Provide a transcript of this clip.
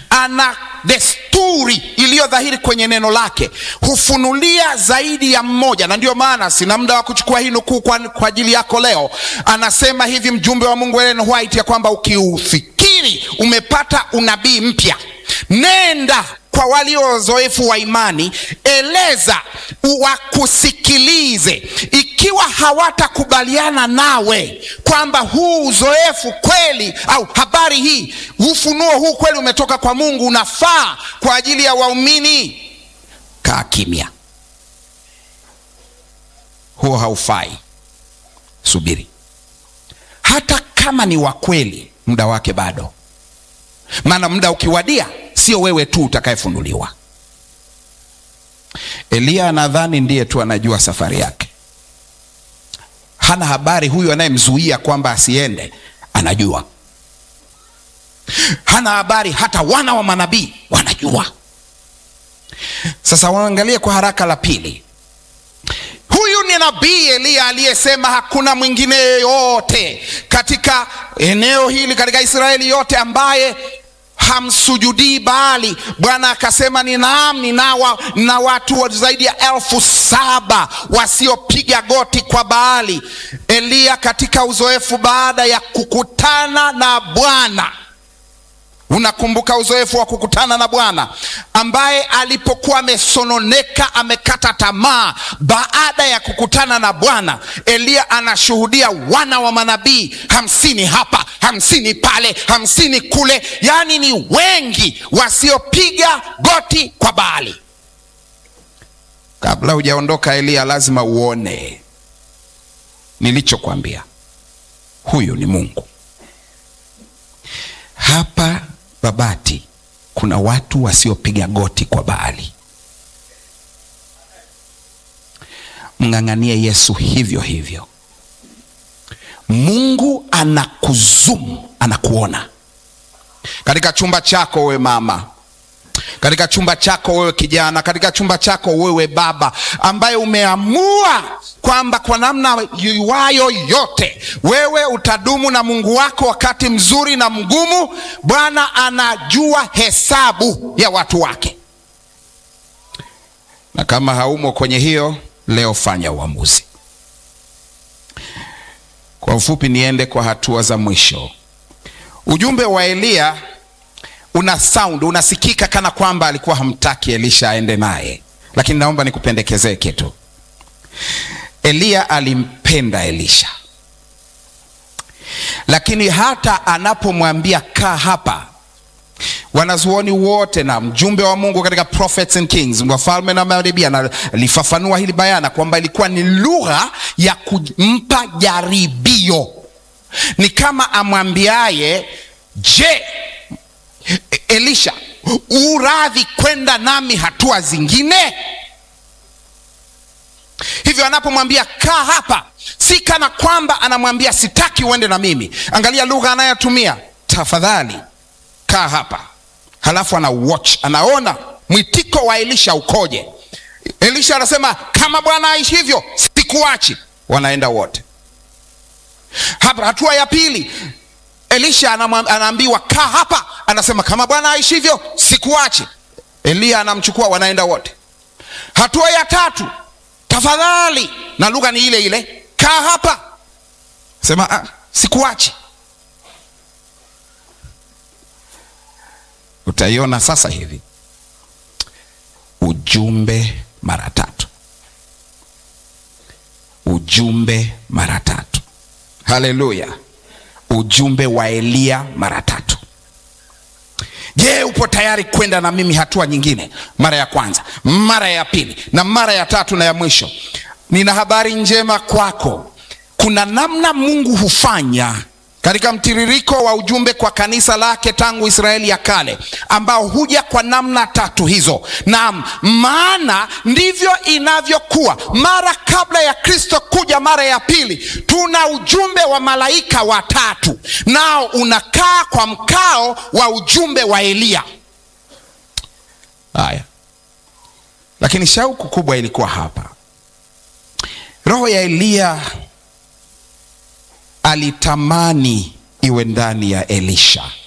ana desturi iliyo dhahiri kwenye neno lake, hufunulia zaidi ya mmoja, na ndiyo maana sina muda wa kuchukua hii nukuu kwa, kwa ajili yako leo. Anasema hivi mjumbe wa Mungu Ellen White ya kwamba ukiufikiri umepata unabii mpya, nenda kwa walio wazoefu wa imani, eleza wakusikilize. Ikiwa hawatakubaliana nawe kwamba huu uzoefu kweli au habari hii, ufunuo huu kweli umetoka kwa Mungu, unafaa kwa ajili ya waumini, kaa kimya. Huo haufai, subiri. Hata kama ni wa kweli, muda wake bado, maana muda ukiwadia sio wewe tu utakayefunuliwa. Eliya anadhani ndiye tu anajua safari yake, hana habari huyu anayemzuia kwamba asiende anajua. Hana habari hata wana wa manabii wanajua. Sasa waangalie kwa haraka la pili. Huyu ni nabii Eliya aliyesema hakuna mwingine yeyote katika eneo hili, katika Israeli yote ambaye hamsujudii Baali. Bwana akasema ni naam, ninawa na watu zaidi ya elfu saba wasiopiga goti kwa Baali. Eliya katika uzoefu baada ya kukutana na Bwana Unakumbuka uzoefu wa kukutana na Bwana ambaye alipokuwa amesononeka, amekata tamaa. Baada ya kukutana na Bwana, Eliya anashuhudia wana wa manabii hamsini hapa, hamsini pale, hamsini kule, yaani ni wengi wasiopiga goti kwa Baali. Kabla hujaondoka Eliya, lazima uone nilichokwambia. Huyu ni Mungu. Hapa Babati kuna watu wasiopiga goti kwa Baali. Mng'ang'anie Yesu hivyo hivyo. Mungu anakuzumu, anakuona katika chumba chako, wewe mama, katika chumba chako wewe kijana, katika chumba chako wewe baba, ambaye umeamua kwamba kwa namna iwayo yote wewe utadumu na Mungu wako wakati mzuri na mgumu. Bwana anajua hesabu ya watu wake, na kama haumo kwenye hiyo, leo fanya uamuzi. Kwa ufupi, niende kwa hatua za mwisho. Ujumbe wa Eliya una sound, unasikika kana kwamba alikuwa hamtaki Elisha aende naye, lakini naomba nikupendekezee kitu. Eliya alimpenda Elisha, lakini hata anapomwambia kaa hapa, wanazuoni wote na mjumbe wa Mungu katika Prophets and Kings, wafalme na manabii, alifafanua hili bayana kwamba ilikuwa ni lugha ya kumpa jaribio. Ni kama amwambiaye, je, Elisha, uradhi kwenda nami hatua zingine? Hivyo anapomwambia kaa hapa, si kana kwamba anamwambia sitaki uende na mimi. Angalia lugha anayotumia, tafadhali kaa hapa. Halafu ana watch, anaona mwitiko wa Elisha ukoje. Elisha anasema kama Bwana aishi hivyo sikuachi. Wanaenda wote. Hapa hatua ya pili, Elisha anaambiwa kaa hapa, anasema kama Bwana aishi hivyo sikuachi. Eliya anamchukua, wanaenda wote. Hatua ya tatu tafadhali na lugha ni ile ile, kaa hapa, sema ah, sikuachi. Utaiona sasa hivi ujumbe mara tatu, ujumbe mara tatu. Haleluya! ujumbe wa Eliya mara tatu. Je, upo tayari kwenda na mimi hatua nyingine? Mara ya kwanza, mara ya pili na mara ya tatu na ya mwisho. Nina habari njema kwako. Kuna namna Mungu hufanya katika mtiririko wa ujumbe kwa kanisa lake tangu Israeli ya kale, ambao huja kwa namna tatu hizo. Naam, maana ndivyo inavyokuwa. Mara kabla ya Kristo kuja mara ya pili, tuna ujumbe wa malaika watatu, nao unakaa kwa mkao wa ujumbe wa Eliya. Haya, lakini shauku kubwa ilikuwa hapa. Roho ya Eliya alitamani iwe ndani ya Elisha.